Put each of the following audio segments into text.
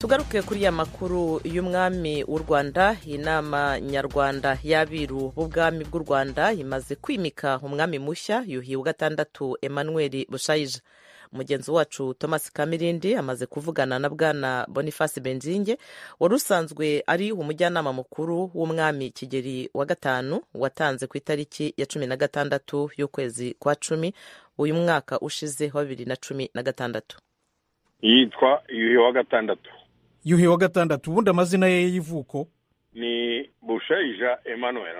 tugaruke kuri ya makuru y'umwami w'u rwanda inama nyarwanda y'abiru b'ubwami bw'u rwanda imaze kwimika umwami mushya yuhi wa gatandatu emmanuel bushayija mugenzi wacu thomas kamirindi amaze kuvugana na bwana boniface benzinge wari usanzwe ari umujyanama mukuru w'umwami kigeri wa gatanu watanze ku itariki ya cumi na gatandatu y'ukwezi kwa cumi uyu mwaka ushize wa bibiri na cumi na gatandatu yitwa yuhi wa gatandatu yuhi wa gatandatu ubundi amazina ye y'ivuko ni bushayija emanuel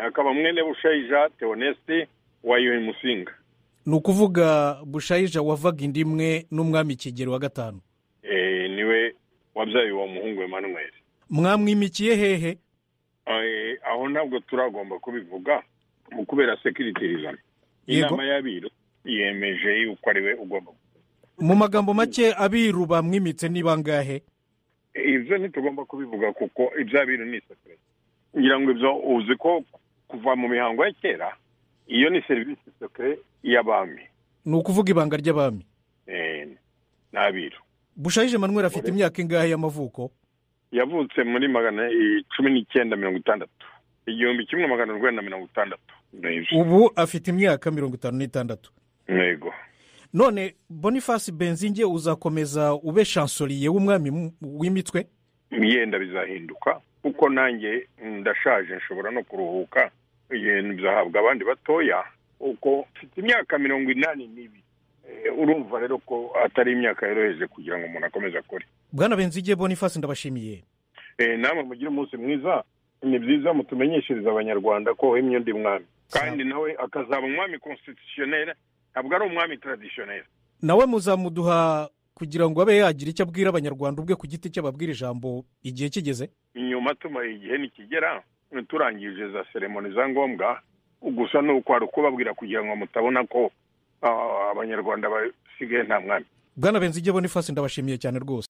akaba mwene bushayija teonesite wa yuhi musinga ni ukuvuga bushayija wavaga inda imwe n'umwami kigero wa gatanu niwe wabyaye uwo muhungu Emmanuel mwamwimikiye hehe aho ntabwo turagomba kubivuga mu kubera sekiritirizana Yego. inama y'abiru yemeje yuko ari we ugomba mu magambo make abiru bamwimitse ni bangahe ibyo ntitugomba kubivuga kuko iby'abiru ni isafuriya ngira ngo ibyo uzi ko kuva mu mihango ya kera iyo ni serivisi sekire y'abami ni ukuvuga ibanga ry'abami eh, n'abiru bushayije manweri afite imyaka ingahe y'amavuko yavutse muri magana i- cumi n'icyenda mirongo itandatu igihumbi kimwe magana urwenda mirongo itandatu Nibyo. ubu afite imyaka mirongo itanu n'itandatu yego none boniface benzinge uzakomeza ube shansoriye w'umwami mu- w'imitwe yenda bizahinduka kuko nanjye ndashaje nshobora no kuruhuka ibintu bizahabwa abandi batoya uko mfite imyaka mirongo inani n'ibiri Eh, urumva rero ko atari imyaka yoroheje kugira ngo umuntu akomeze akore bwana benzinge boniface ndabashimiye Eh, namwe mugire umunsi mwiza ni byiza mutumenyeshereze abanyarwanda ko wemye undi mwami kandi nawe akazaba umwami constitutionnel ntabwo ari umwami traditionnel nawe muzamuduha kugira ngo abe yagira icyo abwira abanyarwanda ubwe ku giti cye ababwira ijambo igihe kigeze inyuma tumara igihe nikigera turangije za seremoni za ngombwa gusa ni uko hari ukubabwira kugira ngo mutabona ko ah, abanyarwanda basigaye nta mwami bwana benzinge boniface ndabashimiye cyane rwose